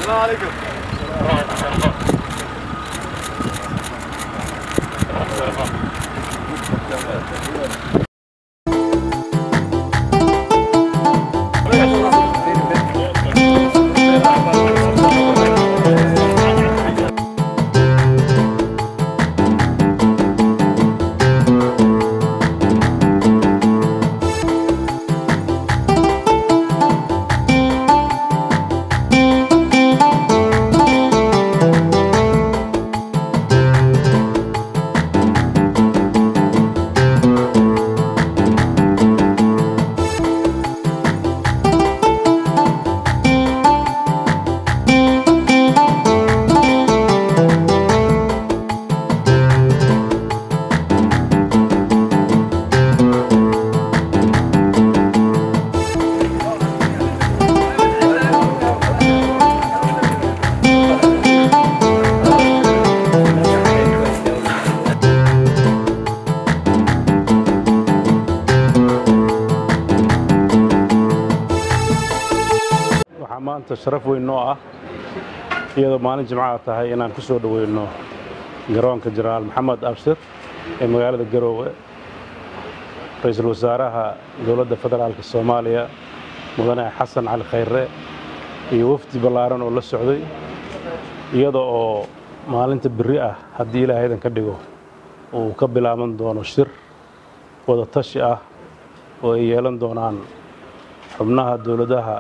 waxaa maanta sharaf weyn noo ah iyadoo maalin jimcaha tahay inaan ku soo dhoweyno garoonka jenaraal maxamed abshir ee magaalada garoowe ra-iisul wasaaraha dowladda federaalka soomaaliya mudane xasan cali khayre iyo wafdi ballaaran oo la socday iyada oo maalinta berri ah haddii ilaahaydan ka dhigo uu ka bilaaban doono shir wada tashi ah oo ay yeelan doonaan xubnaha dowladaha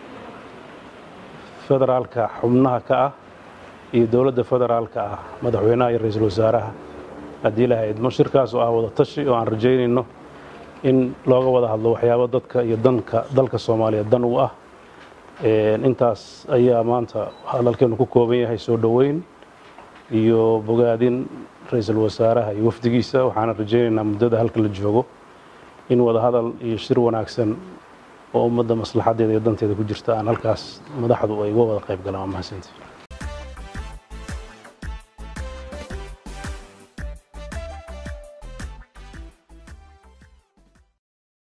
federaalka xubnaha ka ah iyo dowladda federaalka ah madaxweynaha iyo ra-iisul wasaaraha haddii ilahay idmo shirkaas oo ah wada tashi oo aan rajaynayno in looga wada hadlo waxyaabo dadka iyo danka dalka soomaaliya dan u ah intaas ayaa maanta hadalkeenu ku kooban yahay soo dhoweyn iyo bogaadin ra-iisul wasaaraha iyo wafdigiisa waxaana rajaynaynaa muddada halka la joogo in wada hadal iyo shir wanaagsan oo ummadda maslaxadeeda iyo danteeda ku jirta aan halkaas madaxdu ay uga wada qayb galaan waa mahadsantii